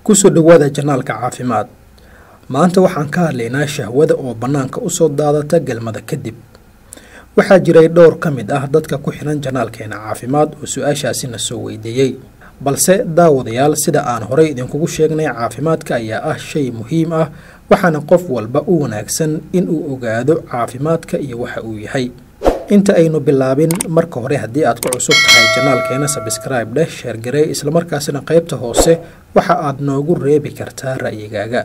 kusoo dhowaada janaalka caafimaad maanta waxaan ka hadlaynaa shahwada oo bannaanka usoo daadata galmada kadib waxaa jiray dhowr ka mid ah dadka ku xihan janaalkeena caafimaad oo su-aashaasina soo weydiiyey balse daawadayaal sida aan horey idinkugu sheegnay caafimaadka ayaa ah shay muhiim ah waxaana qof walba u wanaagsan inuu ogaado caafimaadka iyo waxa uu yahay inta aynu bilaabin marka hore haddii aad ku cusub tahay janaalkeena sabscribe dheh sheergarey islamarkaasina qaybta hoose waxa aad noogu reebi kartaa ra'yigaaga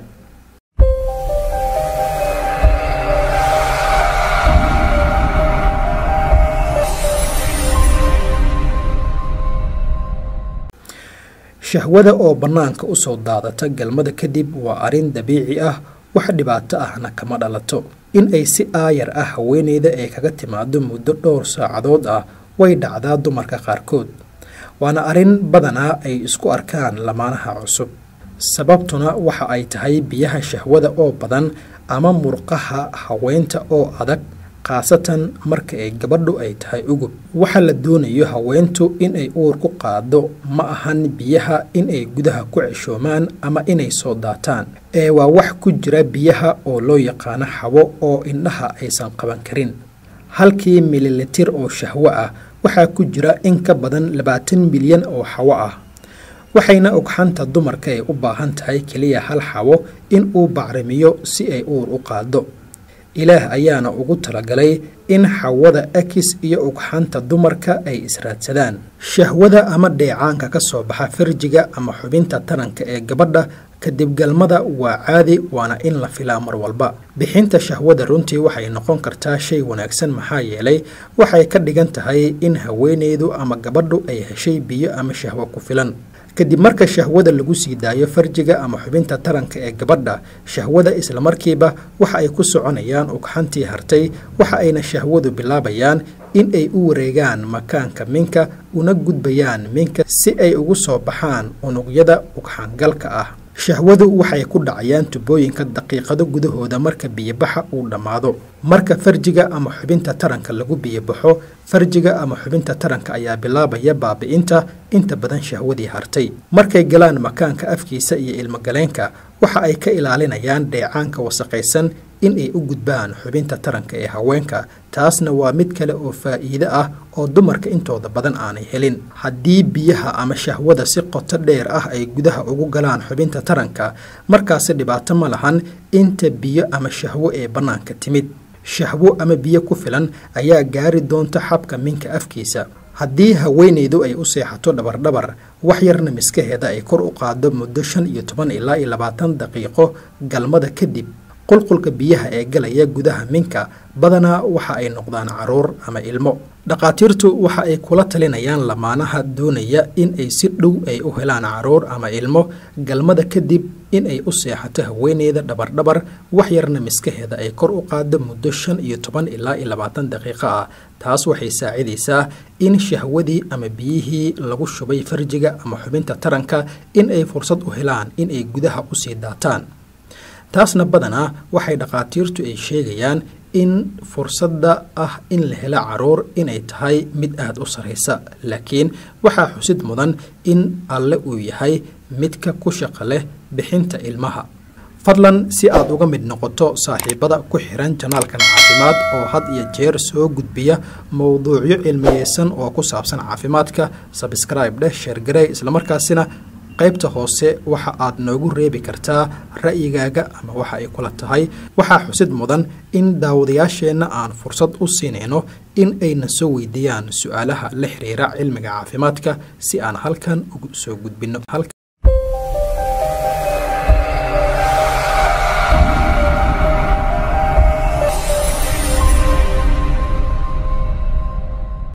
shahwada oo bannaanka usoo daadata galmada kadib waa arrin dabiici ah wax dhibaato ahna kama dhalato in ay si aayar ah haweeneyda ay kaga timaado muddo dhowr saacadood ah way dhacdaa dumarka qaarkood waana arrin badanaa ay isku arkaan lamaanaha cusub sababtuna waxa ay tahay biyaha shahwada oo badan ama murqaha haweenta oo adag khaasatan marka ay gabadhu ay tahay ugub waxa la doonayo haweentu inay uur ku qaado ma ahan biyaha inay gudaha ku ceshoomaan ama inay soo daataan ee waa wax ku jira biyaha oo loo yaqaano xawo oo indhaha aysan qaban karin halkii mililitir oo shahwo ah waxaa ku jira in ka badan labaatan milyan oo xawo ah waxayna ogxanta dumarka ay u baahan tahay keliya hal xawo in uu bacrimiyo si ay uur u qaado ilaah ayaana ugu talagalay in xawada akis iyo ugxanta dumarka ay israadsadaan shahwada ama dheecaanka ka soo baxa farjiga ama xubinta taranka ee gabadha kadib galmada waa caadi waana in la filaa mar walba bixinta shahwada runtii waxay noqon kartaa shay wanaagsan maxaa yeelay waxay ka dhigan tahay in haweeneydu ama gabadhu ay heshay biyo ama shahwo ku filan kadib marka shahwada lagu sii daayo farjiga ama xubinta taranka ee gabadha shahwada islamarkiiba waxa ay ku soconayaan ugxantii hartay waxa ayna shahwadu bilaabayaan in ay u wareegaan makaanka minka una gudbayaan minka si ay ugu soo baxaan unugyada ugxaangalka ah shahwadu waxay ku dhacayaan tubooyinka daqiiqado gudahooda marka biyobaxa uu dhammaado marka farjiga ama xubinta taranka lagu biyobaxo farjiga ama xubinta taranka ayaa bilaabaya baabi'inta inta badan shahwadii hartay markay galaan makaanka afkiisa iyo ilmogaleenka waxa ay ka ilaalinayaan dheecaanka wasaqaysan in ay u gudbaan xubinta taranka ee haweenka taasna waa mid kale oo faa'iide ah oo dumarka intooda badan aanay helin haddii biyaha ama shahwada si qoto dheer ah ay gudaha ugu galaan xubinta taranka markaasi dhibaato ma lahan inta biyo ama shahwo ee bannaanka timid shahwo ama biyo ku filan ayaa gaari doonta xabka minka afkiisa haddii haweeneydu ay u seexato dhabardhabar wax yarna miskaheeda ay kor u qaado muddo shan iyo toban ilaa iyo labaatan daqiiqo galmada kadib qulqulka biyaha ee galaya gudaha minka badanaa waxa ay noqdaan caruur ama ilmo dhakhaatiirtu waxa ay kula talinayaan lamaanaha doonaya in ay si dhow ay u helaan caruur ama ilmo galmada kadib in ay u seexato haweeneyda dhabardhabar wax yarna miskaheeda ay kor u qaado muddo shan iyo toban ilaa iyo labaatan daqiiqo ah taas waxay saacidaysaa in shahwadii ama biyihii lagu shubay farjiga ama xubinta taranka in ay fursad u helaan in ay gudaha usii daataan taasna badanaa waxay dhakhaatiirtu ay sheegayaan in fursadda ah in la helo caruur inay tahay mid aada u sarraysa laakiin waxaa xusid mudan in alle uu yahay midka ku shaqo leh bixinta ilmaha fadlan si aad uga mid noqoto saaxiibada ku xiran janaalkan caafimaad oo had iyo jeer soo gudbiya mowduucyo cilmiyeysan oo ku saabsan caafimaadka sabscribe dheh sheergarey islamarkaasina qaybta hoose waxa aad noogu reebi kartaa ra'yigaaga ama waxa ay kula tahay waxaa xusid mudan in daawadayaasheenna aan fursad u siinayno in ayna soo weydiiyaan su-aalaha la xiriira cilmiga caafimaadka si aan halkan ugu soo gudbinno